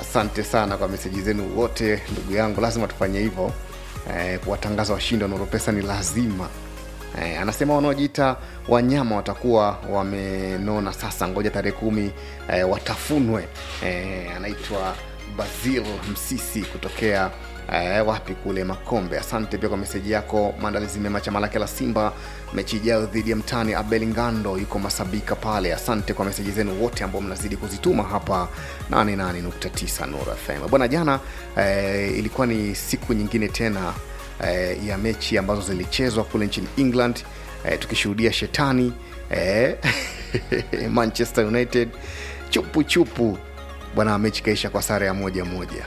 asante sana kwa meseji zenu wote ndugu yangu lazima tufanye hivyo eh, kuwatangaza washindi wa Nurupesa ni lazima eh, anasema wanaojiita wanyama watakuwa wamenona sasa ngoja tarehe kumi eh, watafunwe eh, anaitwa basil msisi kutokea Eh, wapi kule makombe asante pia kwa meseji yako maandalizi mema chama lake la simba mechi ijayo dhidi ya mtani abel ngando yuko masabika pale asante kwa meseji zenu wote ambao mnazidi kuzituma hapa 88.9 Nuru fm bwana jana eh, ilikuwa ni siku nyingine tena eh, ya mechi ambazo zilichezwa kule nchini england eh, tukishuhudia shetani eh, manchester united chupu chupu bwana mechi kaisha kwa sare ya moja moja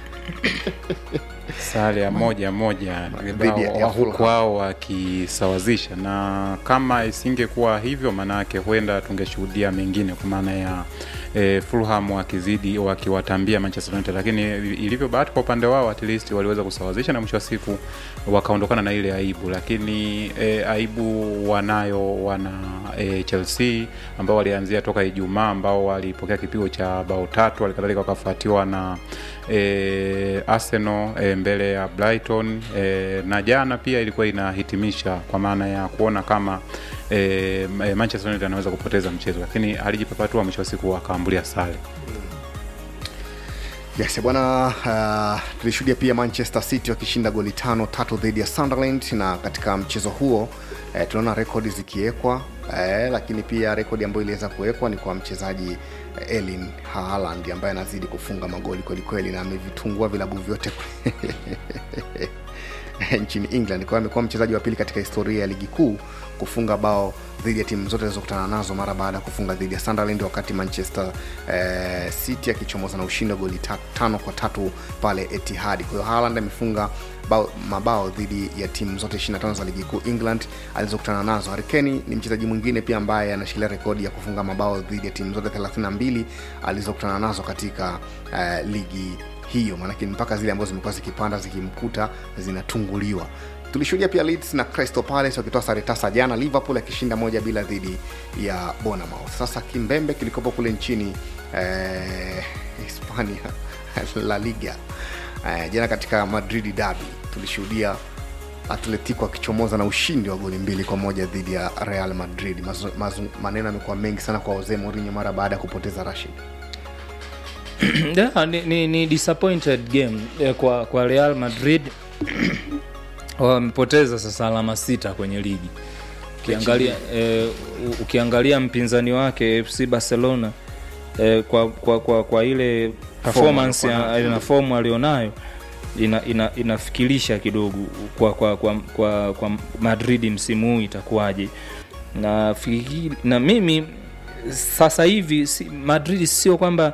sare ya moja moja Dhidi ya- ya wa- huku Fulham. wao wakisawazisha na kama isingekuwa hivyo maanayake huenda tungeshuhudia mengine kwa maana ya e, fulham wakizidi wakiwatambia manchester united lakini ilivyo bahati kwa upande wao at least waliweza kusawazisha na mwisho wa siku wakaondokana na ile aibu lakini e, aibu wanayo wana e, chelsea ambao walianzia toka ijumaa ambao walipokea kipigo cha bao tatu halikadhalika wakafuatiwa na e, arsenal e, mbele ya brighton e, na jana pia ilikuwa inahitimisha kwa maana ya kuona kama e, e, manchester united anaweza kupoteza mchezo lakini alijipapatua mwisho wa siku akaambulia sare yes bwana uh, tulishuhudia pia manchester city wakishinda goli tano tatu dhidi ya sunderland na katika mchezo huo eh, tunaona rekodi zikiwekwa eh, lakini pia rekodi ambayo iliweza kuwekwa ni kwa mchezaji eh, elin haaland ambaye anazidi kufunga magoli kwelikweli na amevitungua vilabu vyote nchini england kwa hiyo amekuwa mchezaji wa pili katika historia ya ligi kuu kufunga bao dhidi ya timu zote zilizokutana nazo mara baada ya kufunga dhidi ya sunderland wakati manchester eh, city akichomoza na ushindi wa goli ta, tano kwa tatu pale etihadi kwa hiyo haaland amefunga bao, mabao dhidi ya timu zote 25 za ligi kuu england alizokutana nazo harikeni ni mchezaji mwingine pia ambaye anashikilia rekodi ya kufunga mabao dhidi ya timu zote 32 alizokutana nazo katika eh, ligi hiyo maanake mpaka zile ambazo zimekuwa zikipanda zikimkuta zinatunguliwa tulishuhudia pia Leeds na Crystal Palace wakitoa sare tasa jana liverpool akishinda moja bila dhidi ya bonamouth sasa kimbembe kilikopo kule nchini eh, hispania la liga eh, jana katika madrid dabi tulishuhudia atletico akichomoza na ushindi wa goli mbili kwa moja dhidi ya real madrid mazu, mazu, maneno yamekuwa mengi sana kwa jose mourinho mara baada ya kupoteza rashid yeah, ni, ni, ni disappointed game eh, kwa, kwa real madrid wamepoteza sasa alama sita kwenye ligi ukiangalia, eh, u- ukiangalia mpinzani wake fc barcelona eh, kwa, kwa, kwa, kwa ile performance alikuwa ya- na fomu alionayo ina, ina, inafikirisha kidogo kwa, kwa, kwa, kwa, kwa madrid msimu huu itakuwaje na, fikiri- na mimi sasa hivi si, madrid sio kwamba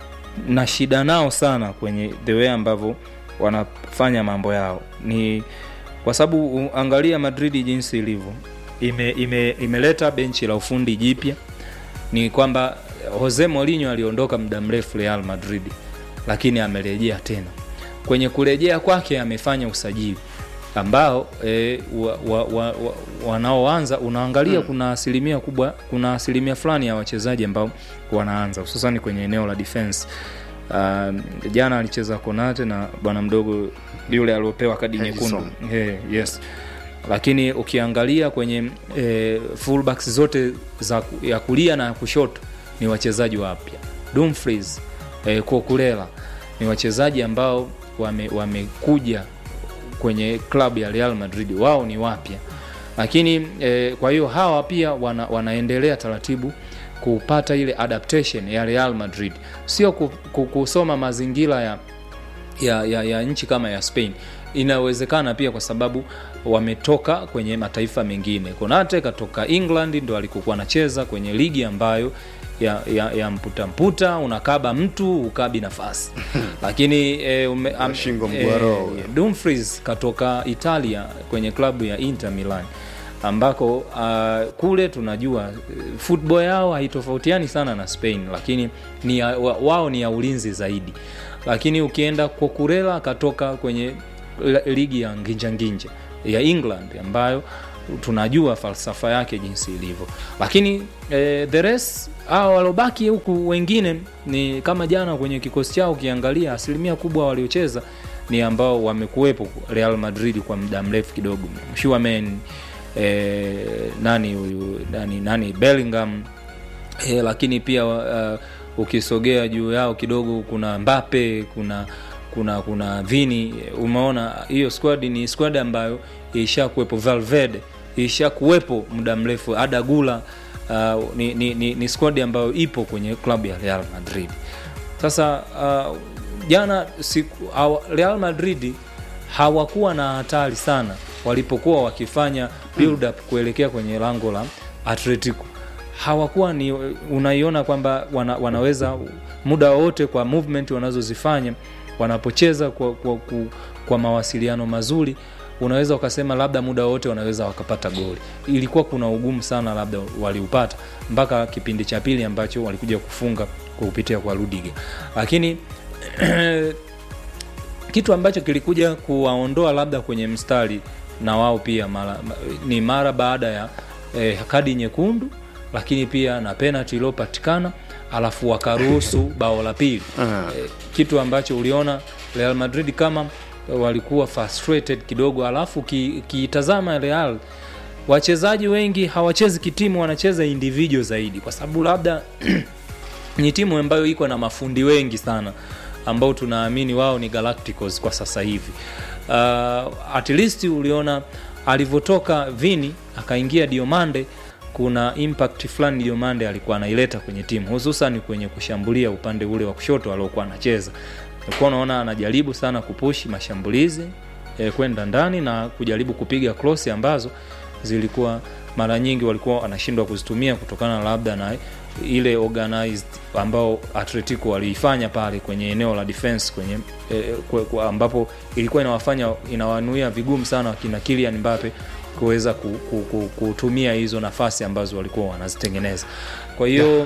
na shida nao sana kwenye the way ambavyo wanafanya mambo yao ni kwa sababu u- angalia madrid jinsi ilivyo ime, ime, imeleta benchi la ufundi jipya ni kwamba jose morinho aliondoka muda mrefu real madrid lakini amerejea tena kwenye kurejea kwake amefanya usajili ambao e, wa, wa, wa, wa, wanaoanza unaangalia mm. kuna asilimia kubwa kuna asilimia fulani ya wachezaji ambao wanaanza hususani kwenye eneo la defense Uh, jana alicheza konate na bwana mdogo yule aliopewa kadi Henderson. nyekundu hey, yes lakini ukiangalia kwenye e, fullbacks zote za ku- ya kulia na ya kushoto ni wachezaji wapya Dumfries e, Kokulela ni wachezaji ambao wame- wamekuja kwenye klabu ya Real Madrid wao ni wapya lakini e, kwa hiyo hawa pia wana, wanaendelea taratibu kupata ile adaptation ya Real Madrid sio ku- ku- kusoma mazingira ya ya, ya, ya nchi kama ya Spain inawezekana pia kwa sababu wametoka kwenye mataifa mengine. Konate katoka England ndo alikokuwa anacheza kwenye ligi ambayo ya, ya, ya mputa mputa, unakaba mtu ukabi nafasi lakini e, ume, am, Shingo mgwaro. Dumfries katoka Italia kwenye klabu ya Inter Milan ambako uh, kule tunajua eh, football yao haitofautiani sana na Spain, lakini ni ya, wa, wao ni ya ulinzi zaidi. Lakini ukienda Kokurela akatoka kwenye la- ligi ya nginja nginja ya England ambayo tunajua falsafa yake jinsi ilivyo lakini eh, the rest hao walobaki huku wengine ni kama jana kwenye kikosi chao ukiangalia asilimia kubwa waliocheza ni ambao wamekuwepo real madrid kwa muda mrefu kidogo mshuamen eh, nani huyu nani, nani bellingham eh, lakini pia uh, ukisogea juu yao kidogo kuna mbape kuna kuna kuna vini umeona hiyo squad ni squad ambayo ishakuwepo valverde ishakuwepo muda mrefu adagula uh, ni, ni, ni, ni squad ambayo ipo kwenye klabu ya real madrid sasa uh, jana siku, awa, real madrid hawakuwa na hatari sana walipokuwa wakifanya build up kuelekea kwenye lango la atletico hawakuwa ni unaiona kwamba wana, wanaweza muda wowote kwa movement wanazozifanya wanapocheza kwa, kwa, kwa, kwa mawasiliano mazuri unaweza ukasema labda muda wote wanaweza wakapata goli ilikuwa kuna ugumu sana labda waliupata mpaka kipindi cha pili ambacho walikuja kufunga kwa kupitia kwa rudiga lakini kitu ambacho kilikuja kuwaondoa labda kwenye mstari na wao pia mara, ni mara baada ya eh, kadi nyekundu lakini pia na penalty iliyopatikana alafu wakaruhusu bao la pili eh, kitu ambacho uliona real madrid kama walikuwa frustrated kidogo alafu kiitazama ki real wachezaji wengi hawachezi kitimu wanacheza individual zaidi kwa sababu labda ni timu ambayo iko na mafundi wengi sana ambao tunaamini wao ni galacticos kwa sasa hivi uh, at least uliona alivyotoka vini akaingia diomande kuna impact fulani diomande alikuwa anaileta kwenye timu hususan kwenye kushambulia upande ule wa kushoto aliokuwa anacheza ulikuwa unaona anajaribu sana kupushi mashambulizi eh, kwenda ndani na kujaribu kupiga cross ambazo zilikuwa mara nyingi walikuwa wanashindwa kuzitumia kutokana labda na ile organized ambao atletico waliifanya pale kwenye eneo la defense kwenye eh, kwe, kwe, ambapo ilikuwa inawafanya inawanuia vigumu sana wakina kilian mbape kuweza kutumia hizo nafasi ambazo walikuwa wanazitengeneza kwa hiyo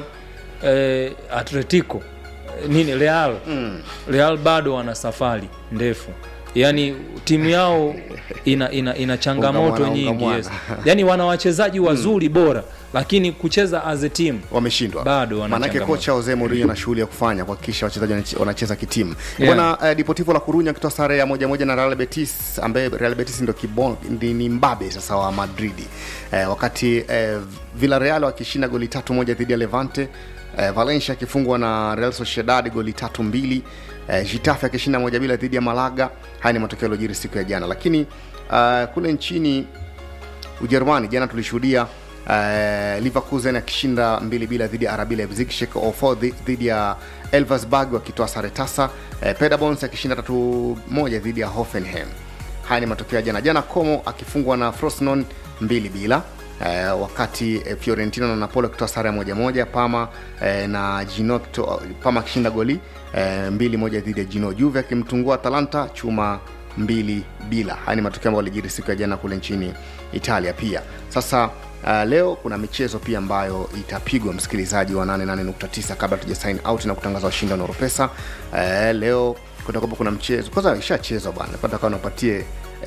eh, atletico nini real mm. real bado wana safari ndefu yaani timu yao ina, ina, ina changamoto Unga nyingi mwana. yes. yaani wana wachezaji wazuri bora lakini kucheza as a team wameshindwa Bado wana maanake changamoto. kocha Jose Mourinho na shughuli ya kufanya kuhakikisha wachezaji wanach- wanacheza kitimu Yeah. bwana uh, Deportivo la Coruña akitoa sare ya moja moja na Real Betis ambaye Real Betis ndio kibon ni, ni mbabe sasa wa Madridi eh, wakati eh, Villarreal wakishinda goli tatu moja dhidi ya Levante eh, Valencia akifungwa na Real Sociedad goli tatu mbili eh, Getafe akishinda moja bila dhidi ya Malaga haya ni matokeo yaliyojiri siku ya jana lakini uh, kule nchini Ujerumani jana tulishuhudia uh, Leverkusen akishinda mbili bila dhidi ya RB Leipzig, Schalke 04 dhi- dhidi ya Elversberg wakitoa sare tasa, uh, Paderborn akishinda tatu moja dhidi ya Hoffenheim. Haya ni matokeo ya jana. Jana Como akifungwa na Frosinone mbili bila Eh, wakati eh, Fiorentina na Napoli wakitoa sare ya moja moja, Parma eh, na Gino kito- Parma akishinda goli eh, mbili moja dhidi ya Gino, Juve akimtungua Atalanta chuma mbili bila. Haya ni matokeo ambayo alijiri siku ya jana kule nchini Italia pia. Sasa uh, leo kuna michezo pia ambayo itapigwa msikilizaji wa 88.9 kabla tuja sign out na kutangaza washindi wa Noropesa. Uh, leo kutakuwa kuna mchezo kwanza ishachezwa bwana, nataka unapatie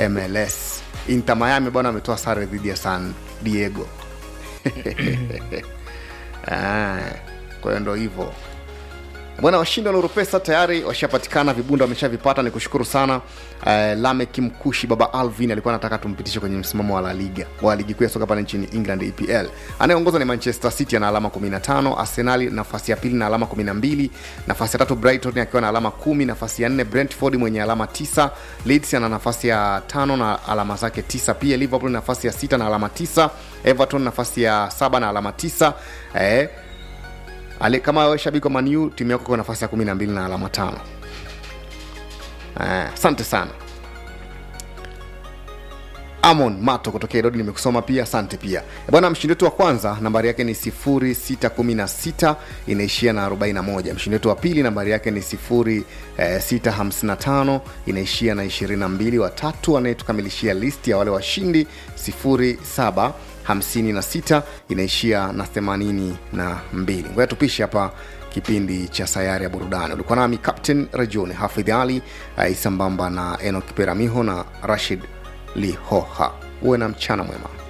MLS. Inter Miami bwana ametoa sare dhidi ya San Diego. Ah, kwa hiyo ndo hivyo bwana washindi wa Nuru Pesa tayari washapatikana vibunda wameshavipata ni kushukuru sana uh, lamek mkushi baba alvin alikuwa anataka tumpitishe kwenye msimamo wa la liga wa ligi kuu ya soka pale nchini england epl anayeongoza ni manchester city ana alama 15 arsenali nafasi ya pili na alama 12 nafasi ya tatu brighton akiwa na alama 10 nafasi ya nne brentford mwenye alama 9 leeds ana nafasi ya tano na alama zake 9 pia liverpool nafasi ya sita na alama 9 everton nafasi ya saba na alama 9 eh, Ale, kama wewe shabiki wa Manu, timu yako kwa nafasi ya kumi na mbili na alama tano. Eh, Asante sana Amon Mato kutokea Idodi, nimekusoma pia, asante pia bwana. Mshindi wetu wa kwanza nambari yake ni 0616 inaishia na 41. Mshindi wetu wa pili nambari yake ni 0655 inaishia na 22. Watatu anayetukamilishia listi ya wale washindi 07 56 inaishia na 82. Ngoja tupishe hapa kipindi cha sayari ya burudani. Ulikuwa nami Captain Rajone Hafidh Ali uh, sambamba na Enok Peramiho na Rashid Lihoha. Uwe na mchana mwema.